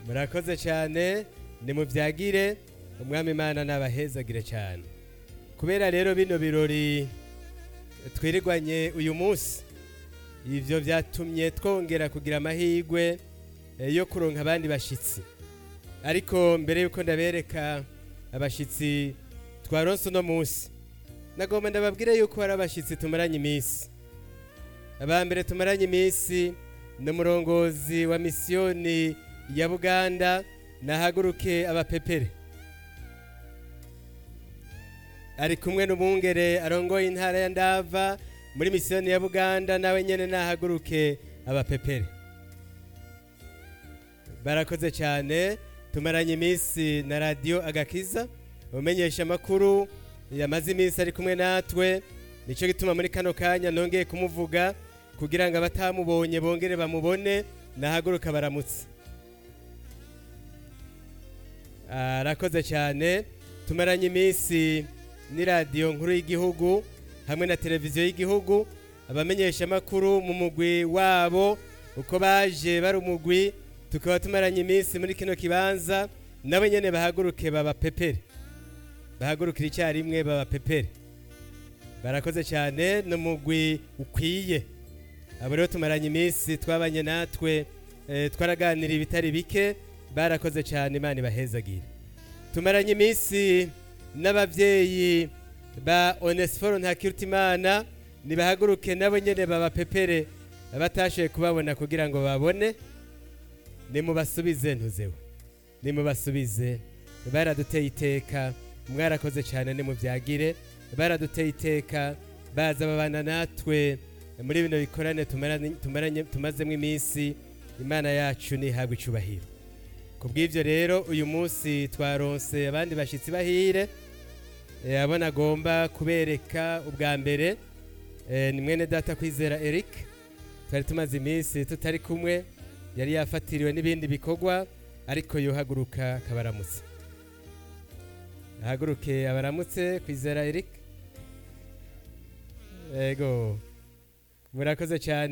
murakoze cyane nimubyagire umwami imana nabahezagire cyane kubera rero bino birori twirirwanye uyu munsi ibyo byatumye twongera kugira amahirwe eh, yo kuronka abandi bashyitsi ariko mbere y'uko ndabereka abashyitsi twaronse uno munsi nagomba ndababwire yuko hari abashyitsi tumaranye iminsi aba mbere tumaranye iminsi ni umurongozi wa misiyoni ya buganda nahaguruke abapepere ari kumwe n'umwungere arongoye intara ya ndava muri misiyoni ya buganda nawe nyine nahaguruke abapepere barakoze cyane tumaranye iminsi na radiyo agakiza umenyesha amakuru yamaze iminsi ari kumwe natwe nicyo gituma muri kano kanya nongeye kumuvuga kugira ngo abatamubonye bongere bamubone nahaguruka baramutse arakoze cyane tumaranye iminsi ni radiyo nkuru y'igihugu hamwe na televiziyo y'igihugu abamenyesha amakuru mu mugwi wabo uko baje bari umugwi tukaba tumaranye iminsi muri kino kibanza nabo nyene bahaguruke baba pepere bahagurukira icyarimwe baba pepere barakoze cyane ni umugwi ukwiye abo rero tumaranye iminsi twabanye natwe eh, twaraganira ibitari bike barakoze cyane imana ibahezagire tumaranye iminsi n'ababyeyi ba onesiforo ntakirutimana nibahaguruke nabo nyene baba pepere abatashoboye kubabona kugira ngo babone nimubasubize ntuzewe nimubasubize baraduteye iteka mwarakoze cyane nimubyagire baraduteye iteka baza babana natwe muri bino bikorane tumaranye- tumaranye- tumazemo iminsi imana yacu ntihabwe icubahiro ku bw'ibyo rero uyu munsi twaronse abandi bashyitsi bahire Eh, abo nagomba kubereka ubwa mbere eh, ni mwene data kwizera eric twari tumaze iminsi tutari kumwe yari yafatiriwe n'ibindi bikorwa ariko yohaguruka akabaramutse ahaguruke abaramutse kwizera eric ego murakoze cyane